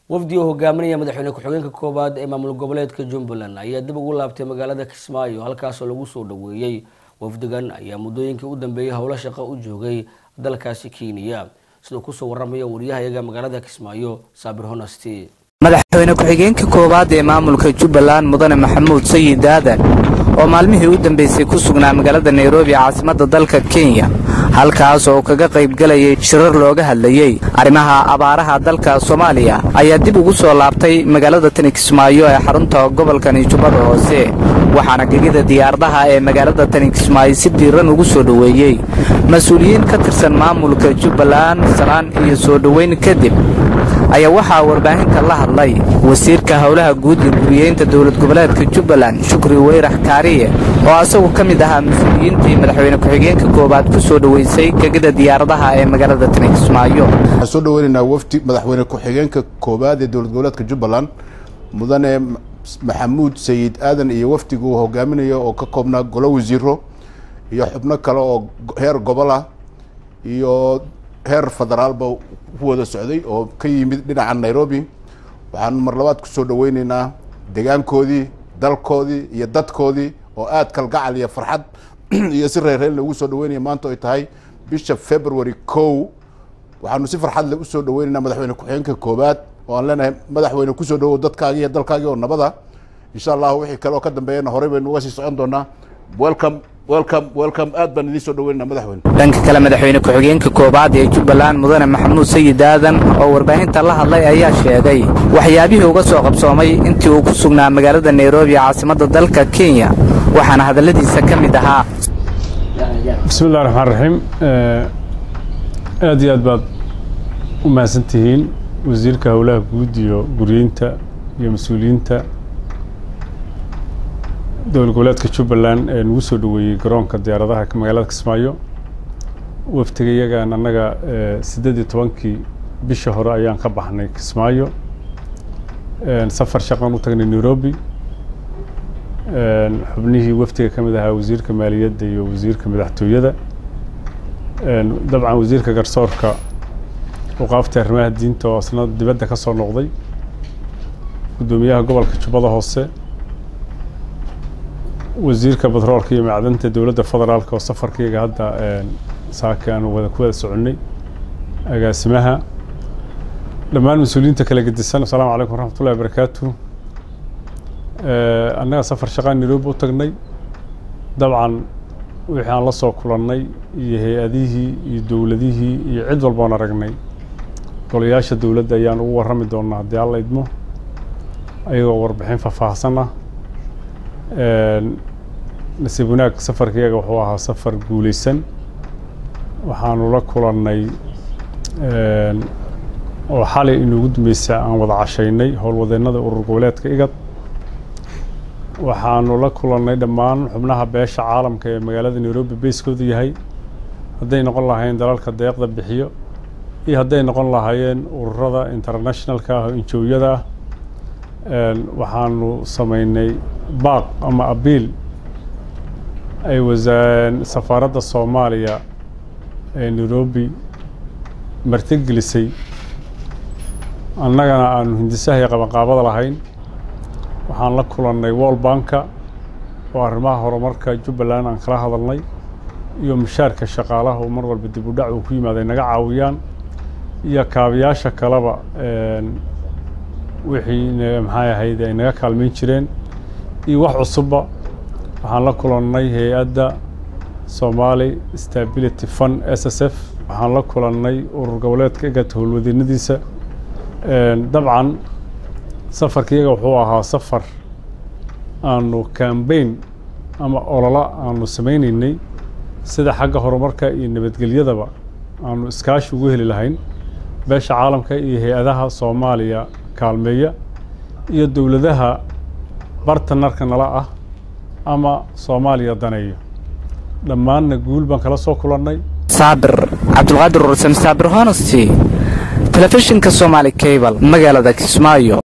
wafdi oo hogaaminaya madaxweyne ku-xigeenka koowaad ee maamul goboleedka jumbaland ayaa dib ugu laabtay magaalada kismaayo halkaasoo lagu soo dhaweeyey wafdigan ayaa muddooyinkii u dambeeyey howlo shaqo u joogay dalkaasi kenya siduu kusoo waramaya wariyahayaga magaalada kismaayo saabir honasti madaxweyne ku-xigeenka koowaad ee maamulka jubbaland mudane maxamuud sayid aadan oo maalmihii u dambeysay ku sugnaa magaalada nairobi caasimadda dalka kenya halkaas oo kaga qaybgalayay shirar looga hadlayey arrimaha abaaraha dalka soomaaliya ayaa dib ugu soo laabtay magaalada tani kismaayo ee xarunta gobolkani jubbada hoose waxaana gegida diyaaradaha ee magaalada tani kismaayo si diiran ugu soo dhoweeyey mas-uuliyiin ka tirsan maamulka jubbaland salaan iyo soo dhoweyn kadib ayaa waxaa warbaahinta la hadlay wasiirka howlaha guud iyo guriyeynta dowlad goboleedka jubbaland shukri weyrax kaariye oo asagu ka mid ahaa mas-uuliyiintii madaxweyne ku-xigeenka koowaad ku soo dhoweysay gegida diyaaradaha ee magaalada tani kismaayo waxaan soo dhaweynaynaa wafdi madaxweyne ku-xigeenka koowaad ee dowlad goboleedka jubbaland mudane maxamuud sayid aadan iyo wafdiga uu hogaaminayo oo ka koobnaa golo wasiiro iyo xubno kale oo heer gobol ah iyo heer federaalba ku wada socday oo ka yimid dhinaca nairobi waxaan mar labaad kusoo dhaweyneynaa degaankoodii dalkoodii iyo dadkoodii oo aad kalgacal iyo farxad iyo si reerreyn lagu soo dhaweynaya maanta ay tahay bisha february kow waxaanu si farxad le usoo dhaweyneynaa madaxweyne ku-xigeenka koowaad oo aan leenahay madaxweyne kusoo dhawow dadkaagi iyo dalkaagii oo nabada insha allahu wixii kale oo ka dambeeyana horey baynu uga sii socon doonaa welcome welcome welcome aad baan idiin soo dhaweynaa madaxweyne dhanka kale madaxweyne ku-xigeenka koowaad ee jubbaland mudane maxamuud sayid aadan oo warbaahinta la hadlay ayaa sheegay waxyaabihii uga soo qabsoomay intii uu ku sugnaa magaalada nairobi caasimadda dalka kenya waxaana hadalladiisa ka mid ahaa bismi illahi raxmaan raxiim aad iyo aad baad u mahadsan tihiin wasiirka howlaha guud iyo guriyeynta iyo mas-uuliyiinta dowlad goboleedka jubbaland ee nagu soo dhaweeyey garoonka diyaaradaha magaalada kismaayo waftiga iyagaan annaga siddeed iyo tobankii bisha hore ayaan ka baxnay kismaayo safar shaqan u tagnay nairobi xubnihii waftiga ka mid ahaa wasiirka maaliyadda iyo wasiirka madaxtooyada dabcan wasiirka garsoorka uqaafta arrimaha diinta oo asna dibadda ka soo noqday guddoomiyaha gobolka jubbada hoose wasiirka batroolka iyo macdanta dowladda federaalka oo safarkayga hadda saaka aanu wada ku wada soconnay agaasimaha dhammaan mas-uuliyiinta kala gedisan asalaamu calaykum waraxmatullahi wabarakaatu annaga safar shaqaan nairobi u tagnay dabcan wixii aan la soo kulannay iyo hay-adihii iyo dowladihii iyo cid walboon aragnay golayaasha dowladda ayaan ugu warrami doonaa haddii alla idmo ayagoo warbixin faahfaahsan ah nasiib wanaag safarkaiyaga wuxuu ahaa safar guuleysan waxaanu la kulannay oo xalay inuugu dambeysay aan wada cashaynay howlwadeennada urur goboleedka igad waxaanu la kulannay dhammaan xubnaha beesha caalamka ee magaalada nairobi bayskooda yahay hadday noqon lahaayeen dalalka deeqda bixiyo iyo hadday noqon lahaayeen ururada internationalka ah oo injooyada ah waxaanu samaynay baaq ama abiil ay wasaan safaaradda soomaaliya ee nairobi martigelisay annagana aanu hindisahay qabanqaabada lahayn waxaan la kulannay wall banka oo arrimaha horumarka jubbaland aan kala hadalnay iyo mushaarka shaqaalaha oo mar walba dib u dhac uu ku yimaada ay naga caawiyaan iyo kaabayaasha kaleba wixii maxay ahayd ay naga kaalmayn jireen iyo wax cusubba waxaan la kulannay hay-adda somali stability fund s s f waxaan la kulannay urur goboleedka egat howlwadeennadiisa dabcan safarka iyaga wuxuu ahaa safar aanu cambain ama olola aanu samaynaynay sida xagga horumarka iyo nabadgelyadaba aanu iskaashi ugu heli lahayn beesha caalamka iyo hay-adaha soomaaliya kaalmeeya iyo dowladaha bartanarka nala ah ama soomaaliya daneeyo dhammaanna guul baan kala soo kulannay saabir cabdulqaadir ursan saabir honesty telefishinka somaali cable magaalada kismaayo